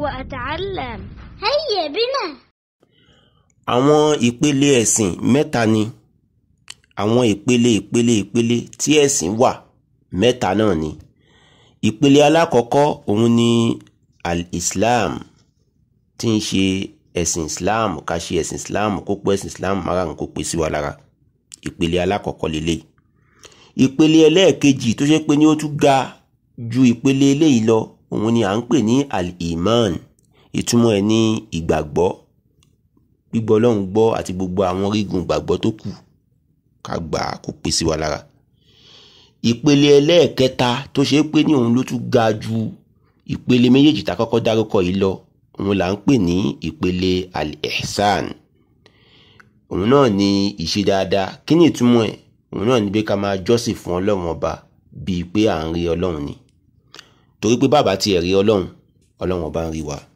وأتعلم هيا بنا àwọn ìpele ẹ̀sìn mẹ́ta ni àwọn ìpele ìpele ìpele tí ẹ̀sìn wà mẹ́ta náà ni ìpele alákọ̀ọ́kọ́ òun ni al-islam tí ń ṣe ẹ̀sìn islam ká ṣe ẹ̀sìn islam kó pé ẹ̀sìn islam márùn kó pé sí wa lára ìpele alákọ̀ọ́kọ́ lélẹ̀ ìpele ẹlẹ́ẹ̀kejì tó ṣe pé ní ó tún ga ju ìpele eléyìí lọ òun ni à ń pè ní al-iman ìtumọ̀ ẹ̀ ní ìgbàgbọ́ gbígbọ́ ọlọ́run gbọ́ àti gbogbo àwọn orígun ìgbàgbọ́ tó kù ká gbà á kó pé sí wa lára ìpele ẹlẹ́ẹ̀kẹta tó ṣe pé ní òun ló tún ga ju ìpele méjèèjì tá a kọ́kọ́ dárúkọ yìí lọ òun là ń pè ní ìpele al-ihsan òun náà ni ìṣe dáadáa kí ni ìtumọ̀ ẹ̀ òun náà ni pé ká máa jọ́sìn fún ọlọ́run ọba bíi pé à ń rí ọlọ́run ni torí pé bàbá tiẹ̀ rí ọlọ́run ọlọ́run ọba ń rí wa.